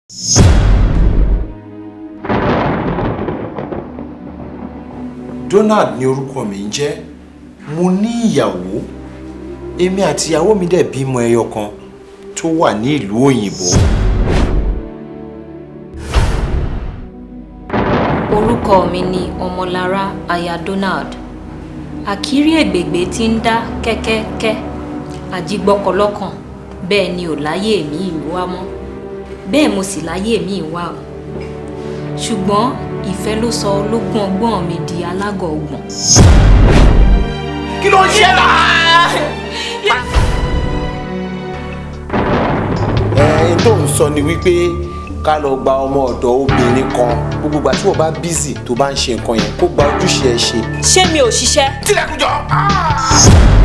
Donald ni orúkọ mi ń jẹ́ mo ní ìyàwó èmi àti ìyàwó mi dẹ̀ bímọ ẹyọ kan tó wà ní ìlú òyìnbó. orúkọ mi ni ọmọlára aya donald àkírí ègbègbè tí ń dá kẹ́kẹ́kẹ́ àjígbọ́kọlọ́kàn bẹ́ẹ̀ ni ò láyé mi ìlú wa mọ́ bẹ́ẹ̀ mo sì láyé mi ìwà o ṣùgbọ́n ìfẹ́ ló sọ ológun ọgbọ́n mi di alágọ̀ ọgbọ̀n. kí ló ń ṣe náà. ẹ̀ẹ́n tó ń sọ ni wípé ká lọ gba ọmọ ọ̀dọ̀ obìnrin kan gbogbo ìgbà tí wọ́n bá bízì tó bá ń ṣe nǹkan yẹn kó gba ojúṣe ẹ ṣe. ṣé mi ò ṣiṣẹ́. tilẹ̀kùn jọ.